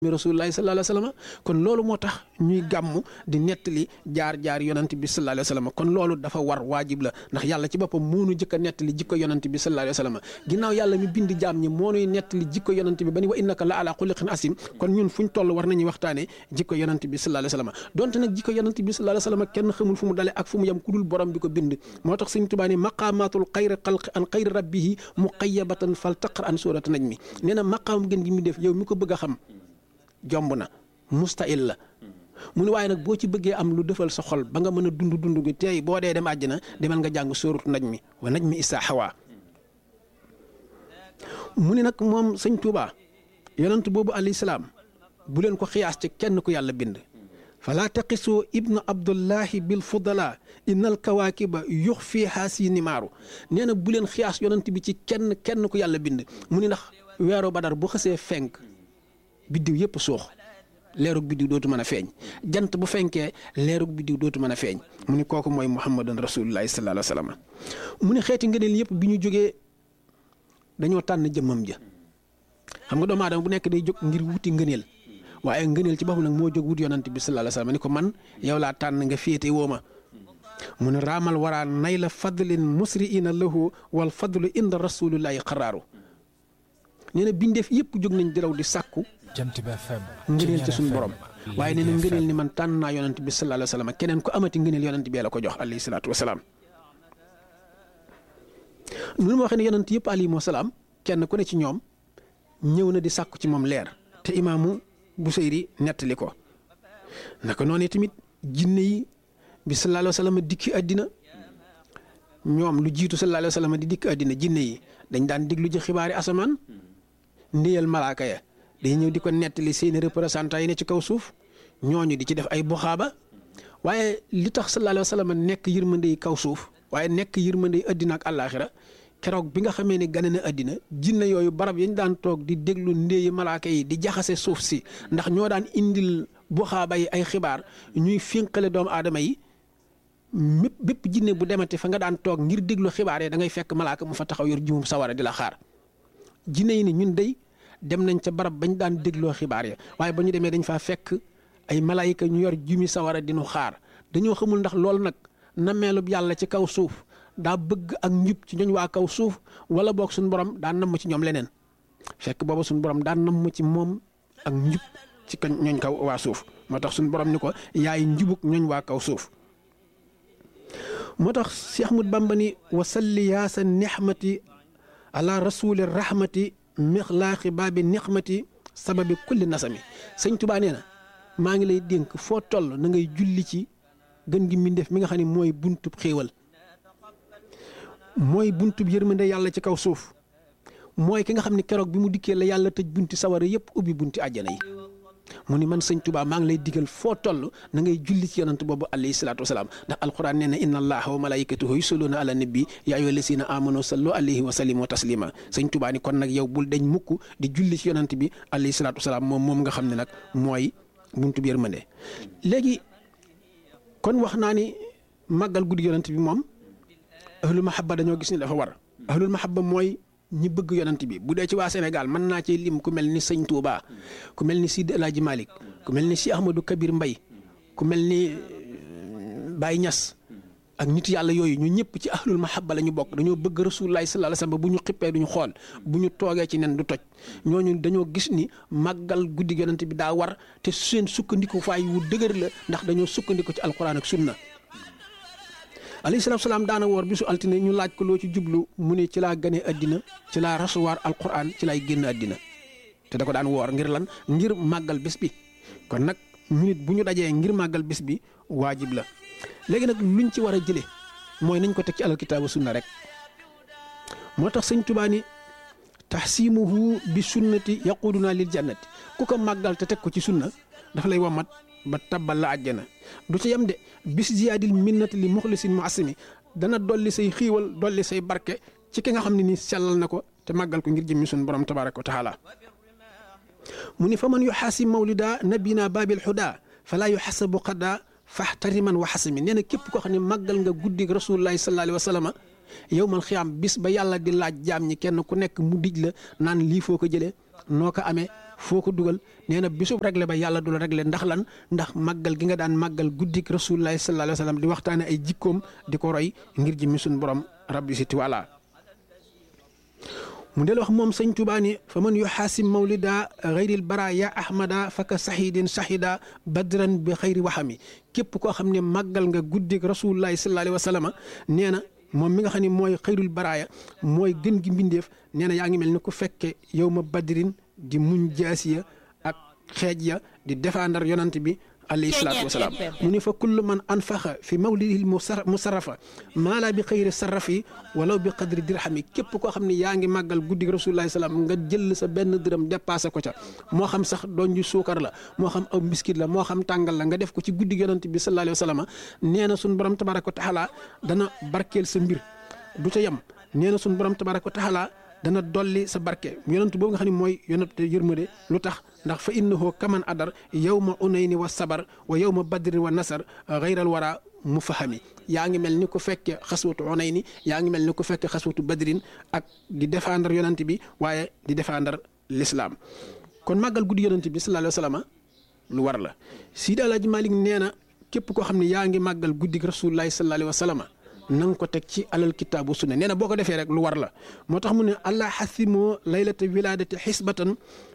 mi rasulullahi sallallahu alayhi wa sallam kon loolu moo tax ñuy gàmm di nettali jaar jaar yonent bi sallallahu alayhi wa sallam kon loolu dafa war waajib la ndax yàlla ci boppam moo nu jëkk a nettali jikko yonent bi sallallahu alayhi wa sallam ginnaaw yàlla mi bind jaam ñi moo nuy nettali jikko yonent bi ba ni wa innaka la ala xuliqin asim kon ñun fuñ toll war nañuy waxtaane jikko yonent bi sallallahu alayhi wa sallam donte nag jikko yonent bi sallallahu alayhi wa sallam kenn xamul fu mu dale ak fu mu yem ku dul borom bi ko bind moo tax Sëñ Tuubaa ni maqaamaatul xayri xalqi an xayri rabbihi muqayyabatan fal taqra an suurat nañ mi nee na maqaam gën gi mu def yow mi ko bëgg a xam jomb na mustahil la mu ne waaye nag boo ci bëggee am lu defal sa xol ba nga mën a dund dund gi tey boo dee dem àjjana demal nga jàng sóoratu naj mi wa naj mi isaa xawaa mu ne nag moom sëñ Tuubaa yonent boobu alayhi salaam bu leen ko xiyaas ci kenn ku yàlla bind falaa taqisu ibna abdullahi bil fudala innal kawaakiba yux fii haasi nimaaru nee na bu leen xiyaas yonent bi ci kenn kenn ku yàlla bind mu ni ndax weeru badar bu xësee fenk biddiw yëpp suux leerug biddiw dootu mën a feeñ jant bu fenkee leerug biddiw dootu mën a feeñ mu ni kooku mooy muhammadan rasulullahi sallallahu alayhi wa sallam mu ne xeeti ngëneel yëpp bi ñu jógee dañoo tànn jëmmam ja xam nga doomu aadama bu nekk day jóg ngir wuti ngëneel waaye ngëneel ci boppam nag moo jóg wut yonant bi sallallahu alayhi wa sallam ni ko man yow laa tànn nga féete woo ma mu ne raamal waraa nay la fadlin musriina lahu wal fadlu inda rasulillahi xaraaru nee na bindeef yëpp jóg nañ di raw di sàkku jant bi FM ngëneel ci suñu borom waaye nee na ngëneel ni man tànn naa yonant bi sallallahu alayhi wa sallam keneen ko amati ngëneel yonant bi la ko jox alayhi salaatu wa salaam. nu ma waxee ne yonant yëpp alayhi salaam kenn ku ne ci ñoom ñëw na di sàkku ci moom leer te imaamu Busayri nettali ko naka noonu tamit jinne yi bi sallallahu alayhi wa sallam dikki àddina ñoom lu jiitu sallallahu alayhi wa sallam di dikk àddina jinne yi dañ daan déglu ji xibaari asamaan ndéyal malaaka ya day ñëw di ko nettali seeni représentant yi ne ci kaw suuf ñooñu di ci def ay buxaaba waaye li tax sallallahu alayhi wa sallam nekk yërmande yi kaw suuf waaye nekk yërmande yi àddina ak àllaaxira keroog bi nga xamee ne gane na àddina jinne yooyu barab yañ daan toog di déglu ndéeyi malaaka yi di jaxase suuf si ndax ñoo daan indil buxaaba yi ay xibaar ñuy finqale doomu aadama yi mépp bépp jinne bu demati fa nga daan toog ngir déglu xibaar yi da ngay fekk malaaka mu fa taxaw yor jumum sawara di la xaar jinne yi ni ñun day dem nañ ca barab bañ daan dégloo xibaar ya waaye ba ñu demee dañ faa fekk ay malaayika ñu yor jumi sawara di nu xaar dañoo xamul ndax loolu nag nameelub yàlla ci kaw suuf daa bëgg ak njub ci ñooñ waa kaw suuf wala boog suñu borom daa namm ci ñoom leneen fekk booba suñu borom daa namm ci moom ak njub ci kañ ñooñ kaw waa suuf moo tax suñu borom ni ko yaay njubuk ñooñ waa kaw suuf moo tax Cheikh Ahmad Bamba ni wasalli yaa sa nixmati ala rasuli rahmati mixlaaqi baabi nixmati sababi kulli nasami sëñ Tuubaa nee na maa ngi lay dénk foo toll na ngay julli ci gën gi mbindeef mi nga xam ne mooy buntub xéewal mooy buntub yërmande yàlla ci kaw suuf mooy ki nga xam ne keroog bi mu dikkee la yàlla tëj bunti sawara yëpp ubbi bunti àjjana yi mu ni man sëñ Tuubaa maa ngi lay digal foo toll na ngay julli ci yonant boobu alayhi salaatu wasalaam ndax alquran nee na inna allaha wa malaikatahu yusalluuna ala nabi yaa ayyuha lasina amanu sallu alayhi wa sallimu taslima sëñ Tuubaa ni kon nag yow bul deñ mukk di julli ci yonant bi alayhi salaatu wasalaam moom moom nga xam ne nag mooy buntu bi yërmande léegi kon wax naa ni màggal guddi yonant bi moom ahlul mahabba dañoo gis ni dafa war ahlul mahabba mooy ñi bëgg yonant bi bu dee ci waa Sénégal mën naa ci lim ku mel ni sëñ Touba ku mel ni Sidi El Hadj Malick ku mel ni si Ahmadou Kabir Mbay ku mel ni Baye Niass ak nit yàlla yooyu ñu ñëpp ci ahlul mahabba la ñu bokk dañoo bëgg rasulullahi sallallahu alayhi wasallam bu ñu xippee duñu xool bu ñu toogee ci nen du toj ñooñu dañoo gis ni màggal guddi yonant bi daa war te seen sukkandiku faay wu dëgër la ndax dañoo sukkandiku ci alquran ak sunna alayhi salaatu salaam daana woor bisu altine ñu laaj ko loo ci jublu mu ne ci laa gane àddina ci laa rasuwaar alquran ci laay génn àddina te da ko daan woor ngir lan ngir màggal bés bi kon nag ñu nit bu ñu dajee ngir màggal bés bi waajib la léegi nag luñ ci war a jëlee mooy nañ ko teg ci alkitaabu sunna rek moo tax sëñ Tuubaa ni taxsimuhu bi sunnati yaquduna lil jannati ku ko màggal te teg ko ci sunna dafa lay wamat ba tabbal la àjjana du ci yem de bis ziyaadil minnati li muxlisin mu asimi dana dolli say xiiwal dolli say barke ci ki nga xam ne ni sellal na ko te màggal ko ngir jëmmi suñu borom tabaaraka wa taala mu ni fa man yuxaasib mawlida nabina baabil xuda falaa yuxasabu xadda faxtariman wa xasimi nee na képp koo xam ne màggal nga guddi rasulullahi sallallahu alayhi wa sallam yow man xiyaam bis ba yàlla di laaj jaam ñi kenn ku nekk mu dij la naan lii foo ko jëlee noo ko amee foo ko dugal nee na bisu réglé ba yàlla du la réglé ndax lan ndax màggal gi nga daan màggal guddik rasulullahi sallallahu alayhi wa sallam di waxtaane ay jikkoom di ko roy ngir jëmmi suñu borom rabbi si tiwala mu del wax moom sëñ Tuubaa ni fa man yuxaasim mawlida xayril bara ya ahmada faka sahidin sahida badran bi xayri waxami képp koo xam ne màggal nga guddik rasulullahi sallallahu alayhi wa sallam nee na moom mi nga xam ne mooy xayrul baraaya mooy gën gi mbindeef nee na yaa ngi mel ni ku fekke yow ma badrin di muñ jaasiya ak xeej ya di défendre yonant bi alayhi salaatu wasalaam mu ne fa kullu man anfaxa fi mawlidil musarrafa maala bi xëyri sarrafi walaw bi qadri dirhami képp koo xam ne yaa ngi màggal guddi rasulullahi salaam nga jël sa benn dërëm dépassé ko ca moo xam sax doon ju suukar la moo xam aw mbiskit la moo xam tàngal la nga def ko ci guddi yonant bi sallallahu alayhi wa sallam nee na suñu borom tabaraka wa taala dana barkeel sa mbir du ca yem nee na suñu borom tabaraka wa taala dana dolli sa barke yonent boobu nga xam ne mooy yonent yërmande lu tax ndax fa innahu kaman adar yawma unayni wa sabar wa yawma badri wa nasar xayral wara mu fahami yaa ngi mel ni ku fekke xaswatu unayni yaa ngi mel ni ku fekke xaswatu badrin ak di défendre yonent bi waaye di défendre l'islam kon màggal guddi yonent bi sallallahu alayhi wa sallam lu war la Sidi Alaaji Malik nee na képp koo xam ne yaa ngi màggal guddi rasulullahi sallallahu alayhi wa sallam na nga ko teg ci alal kitaabu sunna nee na boo ko defee rek lu war la moo tax mu ne allah xasimoo laylata wilaadati xisbatan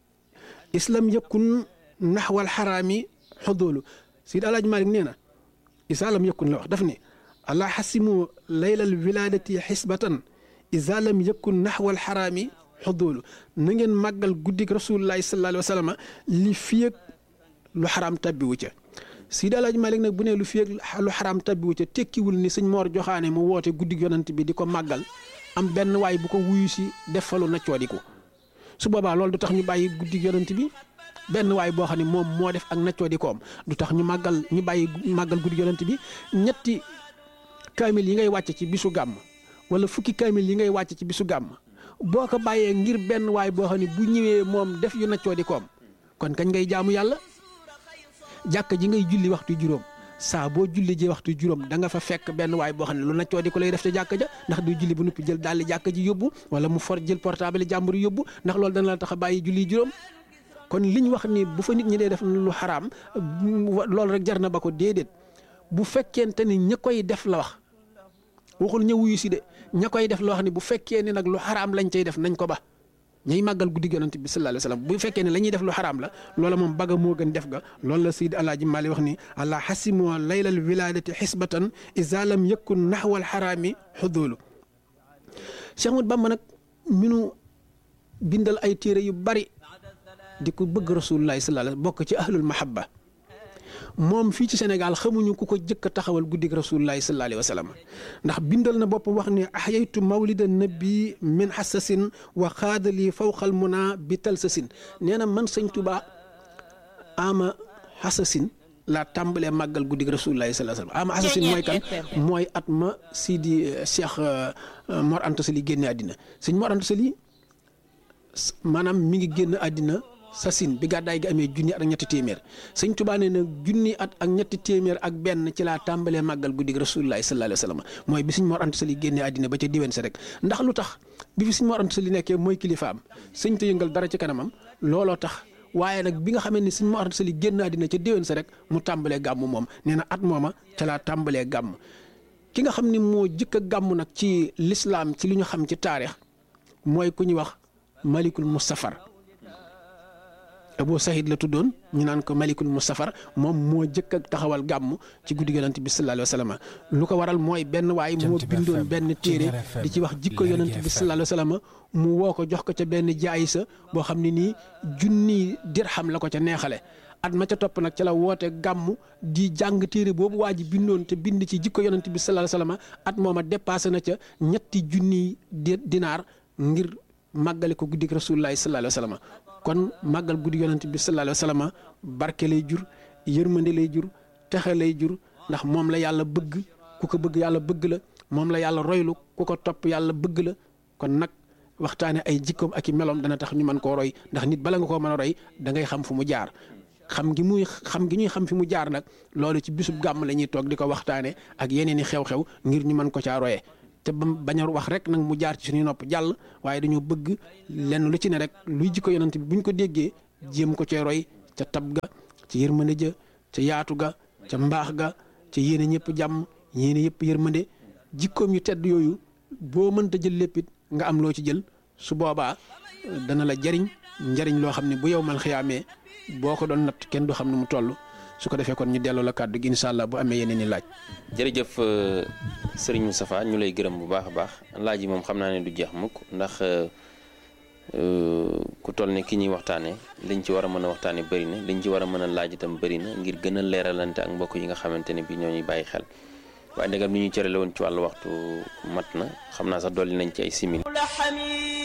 islam yëkkun naxwal xaraami xodoolu Sidi Alaaji Malik nee na isaalam yëkkun la wax daf ne allah xasimoo laylal wilaadati xisbatan isaalam yëkkun naxwal xaraami xodoolu na ngeen màggal guddik rasulullahi sallallahu alayhi wa sallam li fiyeg lu xaraam tabbiwu ca Sidi Alaaji Malik nag bu ne lu fi lu xaraam tabbiwu ca tekkiwul ni sëñ Moor Joxaane mu woote guddi yonant bi di ko màggal am benn waay bu ko wuyu si def fa lu naccoodiku su boobaa loolu du tax ñu bàyyi guddi yonant bi benn waay boo xam ne moom moo def ak naccoodikoom du tax ñu màggal ñu bàyyi màggal guddi yonant bi ñetti kaamil yi ngay wàcc ci bisu gàmm wala fukki kaamil yi ngay wàcc ci bisu gàmm boo ko bàyyee ngir benn waay boo xam ne bu ñëwee moom def yu naccoodikoom kon kañ ngay jaamu yàlla jàkka ji ngay julli waxtu juróom saa boo julli ji waxtu juróom da nga fa fekk benn waay boo xam ne lu naccoo di ko lay def ca jàkka ja ndax du julli ba noppi jël daal jàkka ji yóbbu wala mu for jël portable jàmbur yóbbu ndax loolu dana la tax a bàyyi julli juróom kon li ñu wax ni bu fa nit ñi dee def lu xaraam loolu rek jar na ba ko déedéet bu fekkente ni ña koy def la wax waxul ña wuyu si de ña koy def loo xam ne bu fekkee ni nag lu xaraam lañ cay def nañ ko ba ñay màggal guddi yonent bi sallallahu alayhi wasallam bu fekkee ne la ñuy def lu xaraam la loola moom baga moo gën def ga loolu la Seydi Alaaji Maali wax ni allah xasimoo laylal wilaadati xisbatan isa lam yakun naxwal xaraami xudoolu Cheikh Ahmad Bamba nag minu bindal ay téere yu bari di ko bëgg rasulullahi sallallahu alayhi bokk ci ahlul mahabba moom fii ci Sénégal xamuñu ku ko jëkk a taxawal guddig rasulullahi sallallahu alayhi wa sallam ndax bindal na bopp wax ne ahyaytu mawlida nabi min xasasin wa xaadali fawqal muna bi talsasin nee na man sëñ Tuba ama xasasin laa tàmbalee màggal guddig rasulullahi sallallahu alayhi wa sallam ama xasasin mooy kan mooy at ma Sidi Cheikh Mor Anta Sali génne àddina sëñ Mor Anta Sali maanaam mi ngi génn àddina sasin bi gàddaay gi amee junni at ak ñetti téeméer sëñ Tuubaa nee na junni at ak ñetti téeméer ak benn ci laa tàmbalee màggal guddig rasulullahi sallallahu alayhi wa sallam mooy bi sëñ Mor Anta Sali génnee àddina ba ca diwen sa rek ndax lu tax bi fi sëñ Mor Anta Sali nekkee mooy kilifaam sëñ te yëngal dara ci kanamam looloo tax waaye nag bi nga xamee ni sëñ Mor Anta Sali génn àddina ca diwen sa rek mu tàmbalee gàmm moom nee na at mooma ca laa tàmbalee gàmm ki nga xam ni moo jëkk a gàmm nag ci lislaam ci li ñu xam ci taarix mooy ku ñuy wax malikul mustafar Abu Sahid la tuddoon ñu naan ko Malikul Mustafar moom moo jëkk ak taxawal gàmm ci guddi yonent bi sallallahu alayhi wa sallam lu ko waral mooy benn waay moo bindoon benn téere di ci wax jikko yonent bi sallallahu alayhi wa sallam mu woo ko jox ko ca benn jaay sa boo xam ne nii junni dirham la ko ca neexale at ma ca topp nag ca la woote gàmm di jàng téere boobu waa ji bindoon te bind ci jikko yonent bi sallallahu alayhi wa sallam at mooma dépassé na ca ñetti junni dinaar ngir màggale ko guddi rasulullahi sallallahu alayhi wa sallam kon màggal guddi yonent bi sallallahu alayhi wa sallam barke lay jur yërmande lay jur texe lay jur ndax moom la yàlla bëgg ku ko bëgg yàlla bëgg la moom la yàlla roylu ku ko topp yàlla bëgg la kon nag waxtaane ay jikkoom ak i meloom dana tax ñu mën koo roy ndax nit bala nga koo mën a roy da ngay xam fu mu jaar xam gi muy xam gi ñuy xam fi mu jaar nag loolu ci bisub gàmm la ñuy toog di ko waxtaane ak yeneen i xew-xew ngir ñu mën ko caa royee te ba bañ a wax rek nag mu jaar ci suñuy nopp jàll waaye dañoo bëgg lenn lu ci ne rek luy jikko yonent bi buñ ko déggee jéem ko cee roy ca tab ga ca yërmande ja ca yaatu ga ca mbaax ga ca yéene ñëpp jàmm yéene yëpp yërmande jikkoom yu tedd yooyu boo mënta jël léppit nga am loo ci jël su boobaa dana la jariñ njariñ loo xam ne bu yow mal xiyaamee boo ko doon natt kenn du xam ne mu toll su ko defee kon ñu delloo la kàddu gi incha allah bu amee yeneen i laaj. jërëjëf sëriñ Moustapha ñu lay gërëm bu baax a baax laaj yi moom xam naa ne du jeex mukk ndax ku toll ne ki ñuy waxtaanee liñ ci war a mën a waxtaanee bëri na liñ ci war a mën a laaj itam bëri na ngir gën a leeralante ak mbokk yi nga xamante ne bi ñoo ñuy bàyyi xel waaye ndegam li ñu cërale woon ci wàllu waxtu mat na xam naa sax dolli nañ ci ay simili